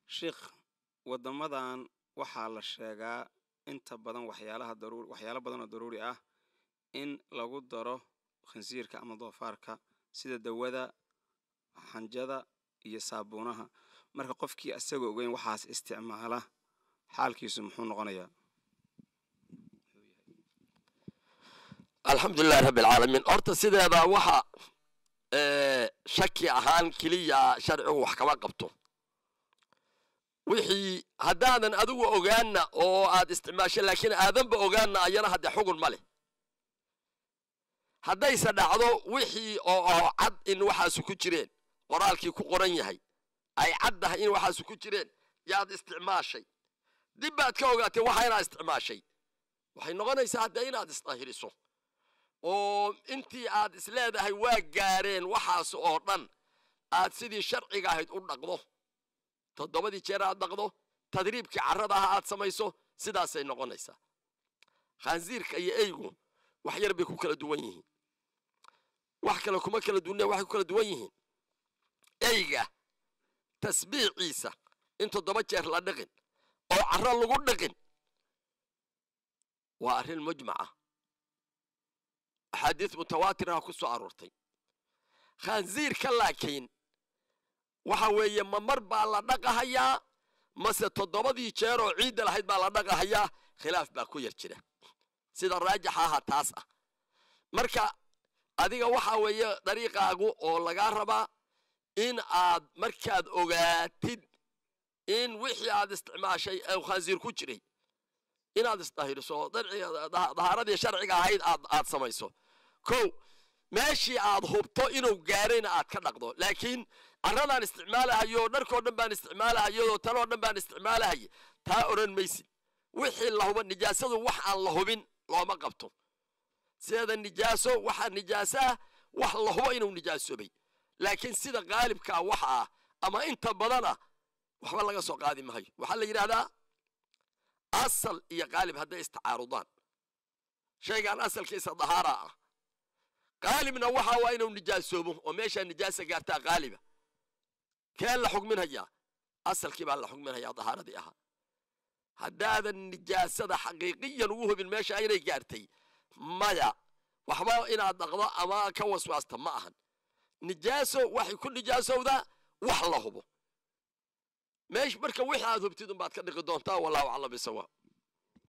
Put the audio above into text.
sheikh waddamadan waxaa la sheegaa inta badan waxyaalaha daruur waxyaalo badan oo daruuri ah in lagu daro khinsiirka ama doofaarka sida dawada xanjada iyo saabuunaha marka qofkii asagoo ogeyn waxaas isticmaala xaalkiisu muxuu noqonayaa alxamdulilahi rabbi alcaalamiin horta sideeda waxa shaki ahaan keliya sharcigu wax kama qabto wixii haddaadan adigu ogaana oo aad isticmaasho laakiin aadanba ogaana ayana haddee xugun ma leh haddayse dhacdo wixii oo oo cad in waxaasu ku jireen qoraalkii ku qoran yahay ay caddahay in waxaasu ku jireen yaad isticmaashay dib baad ka ogaatay waxa inaad isticmaashay waxay noqonaysaa haddee inaad isdahiriso oo intii aad isleedahay waa gaareen waxaas oo dhan aad sidii sharciga ahayd u dhaqdo toddobadii jeer aad dhaqdo tadriibkii carrada ah aad samayso sidaasay noqonaysaa khaansiirka iyo eygu wax yar bay ku kala duwan yihiin wax kale kuma kala duwanna waxay ku kala duwan yihiin eyga tasbiiciisa in toddoba jeer la dhiqin oo carro lagu dhiqin waa arrin mujmaca axaadiis mutawaatiraha ku soo aroortay khaansiirka laakiin waxa weeye ma mar baa la dhaqahayaa mase toddobadii jeer oo ciidda lahayd baa la dhaqahayaa khilaaf baa ku yar jira sida raajixa aha taas ah marka adiga waxa weeye dariiqaagu oo lagaa rabaa in aad markaad ogaatid in wixii aad isticmaashay ee khaansiir ku jiray inaad isdahiriso oo dahaaradii sharciga ahayd aad aad samayso kow meeshii aad hubto inuu gaarayna aad ka dhaqdo laakiin carradaan isticmaalahayo dharkoo dhan baan isticmaalahayoo tanoo dhan baan isticmaalahaya taa odhan maysid wixii la huba nijaasadu wax aan la hubin looma qabto sideeda nijaaso waxaa nijaaso ah wax la hubo inuu nijaasoobay laakiin sida qaalibkaa waxa ah ama inta badana waxba laga soo qaadi mahayo waxaa la yidhaahdaa asal iyo qaalib hadday istacaarudaan shaygaan asalkiisa dahaara ah qaalibna waxa waa inuu nijaasoobo oo meeshaa nijaasa gaartaa qaaliba keen la xugminhayaa asalkii baa la xugminhayaa dahaaradii ahaa haddaadan nijaasada xaqiiqiyan ugu hubin meesha inay gaartay maya waxba inaad dhaqdo ama ka waswaasta ma ahan nijaaso waxay ku nijaasowdaa wax la hubo meesh marka wixii aad hubtid unbaad ka dhiqi doontaa wallahu aclam bisawaab